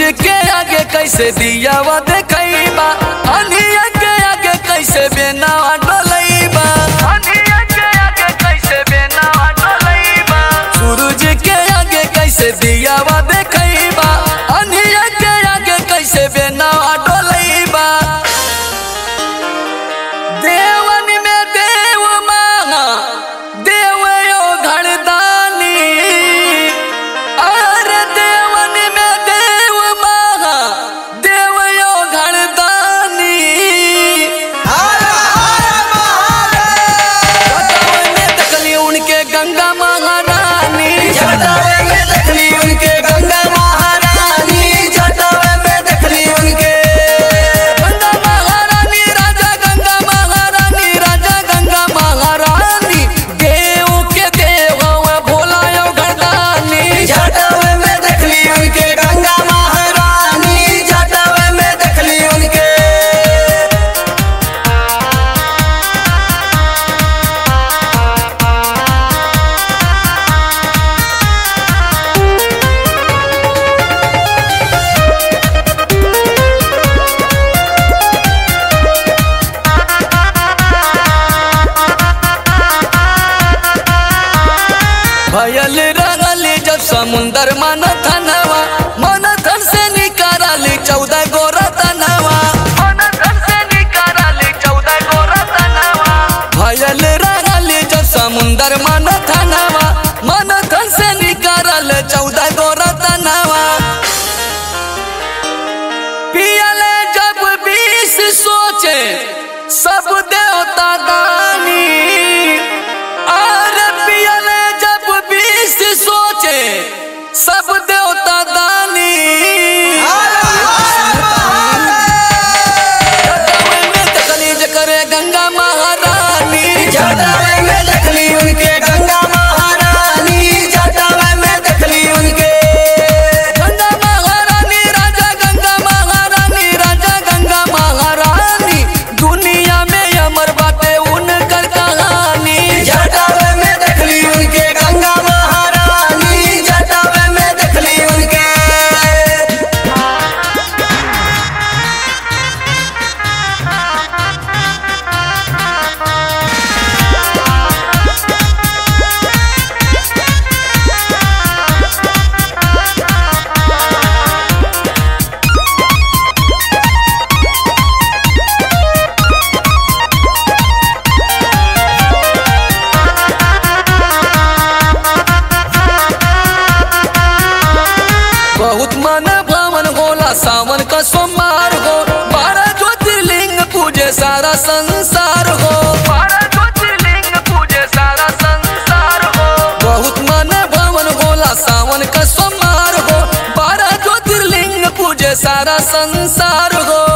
के आगे कैसे दियावा देखैबा अनिया के आगे कैसे बेनावा डोलैबा अनिया के आगे कैसे बेनावा डोलैबा सूरज के आगे कैसे दियावा देखैबा अनिया के आगे कैसे बेनावा डोलैबा देवन में देव मांगा देव यो घरदानी अरे देवन में देव मांगा देव यो घरदानी जटावे में देखली उनके गंगा महारानी जटावे में देखली उनके गंगा महारानी जटावे में देखली उनके गंगा महारानी राजा गंगा महारानी राजा गंगा महारानी देव के देव हवे भोला यो घरदानी जटावे में देखली उनके गंगा महारानी जटावे में देखली उनके भयल रहल जब समुंदर मन थनवा मन थन से निकाल चौदह गोरा तनवा मन थन से निकाल चौदह गोरा तनवा भयल रहल जब समुंदर मन थनवा मन थन से निकाल चौदह गोरा तनवा पियले जब बीस सोचे सब देवता दानी अरे पियले जब बीस सोचे सब देवता दानी जटावे में देखली जकरे गंगा महारानी जटावे में देखली उनके गंगा महारानी जटावे में देखली उनके गंगा महारानी राजा गंगा महारानी राजा गंगा महारानी दुनिया में अमर बाटे उनकर कहानी जटावे में देखली उनके गंगा महारानी जटावे में देखली उनके बहुत मन भवन होला सावन का सोमवार हो बारह ज्योतिर्लिंग पूजे सारा संसार हो बारह ज्योतिर्लिंग पूजे सारा संसार हो बहुत मन भवन होला सावन का सोमवार हो बारह ज्योतिर्लिंग पूजे सारा संसार हो